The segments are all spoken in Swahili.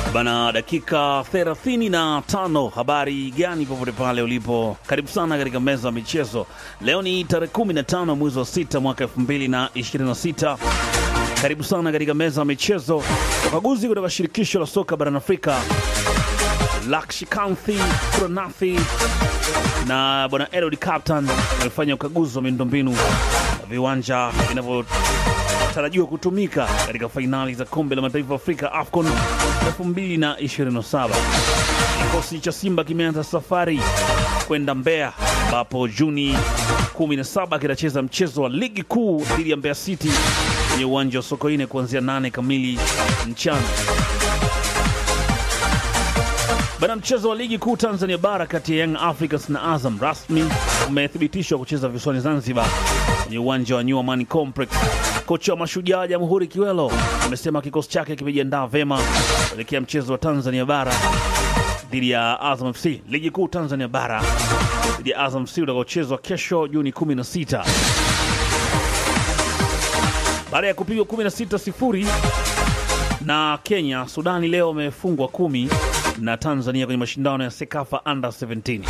Bana, dakika 35. Habari gani popote pale ulipo, karibu sana katika meza ya michezo. Leo ni tarehe 15 mwezi wa 6 mwaka 2026. Karibu sana katika meza ya michezo. Wakaguzi kutoka shirikisho la soka barani Afrika Lakshikanthi Kuranathi na bwana Elod Captain wamefanya ukaguzi wa miundombinu viwanja vinavyotarajiwa kutumika katika fainali za kombe la mataifa Afrika AFCON 2027. Kikosi cha Simba kimeanza safari kwenda Mbeya ambapo Juni 17 kitacheza mchezo wa ligi kuu dhidi ya Mbeya City kwenye uwanja wa Sokoine kuanzia 8 kamili mchana. Bana, mchezo wa ligi kuu Tanzania bara kati ya Young Africans na Azam rasmi umethibitishwa kucheza visiwani Zanzibar kwenye uwanja wa New Amani Complex. Kocha wa Mashujaa Jamhuri Kiwelo amesema kikosi chake kimejiandaa vema kuelekea mchezo wa Tanzania bara dhidi ya Azam FC. Ligi kuu Tanzania bara dhidi ya Azam FC utakaochezwa kesho Juni 16 baada ya kupigwa 16 sifuri na Kenya. Sudani leo wamefungwa kumi na Tanzania kwenye mashindano ya Sekafa Under 17.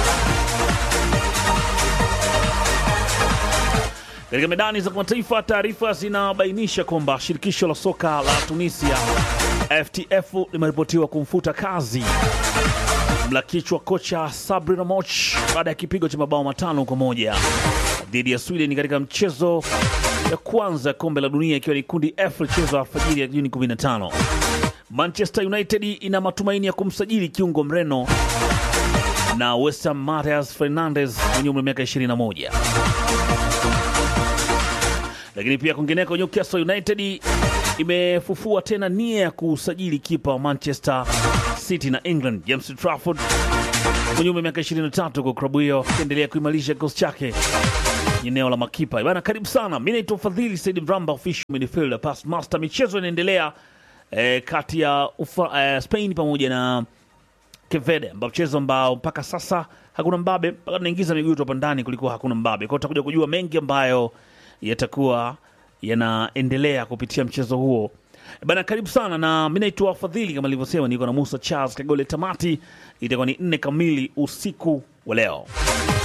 Katika medani za kimataifa, taarifa zinabainisha kwamba shirikisho la soka la Tunisia FTF limeripotiwa kumfuta kazi mla kichwa kocha Sabri Ramoch baada ya kipigo cha mabao matano kwa moja dhidi ya Sweden katika mchezo ya kwanza ya kombe la dunia ikiwa ni kundi F lichezwa alfajiri ya Juni 15. Manchester United ina matumaini ya kumsajili kiungo mreno na West Ham Matheus Fernandes mwenye umri wa miaka 21. Lakini pia kwingineko, Newcastle United imefufua tena nia ya kusajili kipa wa Manchester City na England James Trafford mwenye umri wa miaka 23, kwa klabu hiyo ikiendelea kuimarisha kikosi chake eneo la makipa bana. Karibu sana, mi naitwa Fadhili Said Mramba, official midfielder past master. Michezo inaendelea eh, kati ya ufa, eh, Spain pamoja na Kevede, ambao mchezo ambao mpaka sasa hakuna mbabe, mpaka tunaingiza miguu tu hapa ndani kulikuwa hakuna mbabe. Kwa hiyo tutakuja kujua mengi ambayo yatakuwa yanaendelea kupitia mchezo huo bana. Karibu sana, na mi naitwa Fadhili kama nilivyosema, niko na Musa Charles Kagole. Tamati itakuwa ni nne kamili usiku wa leo.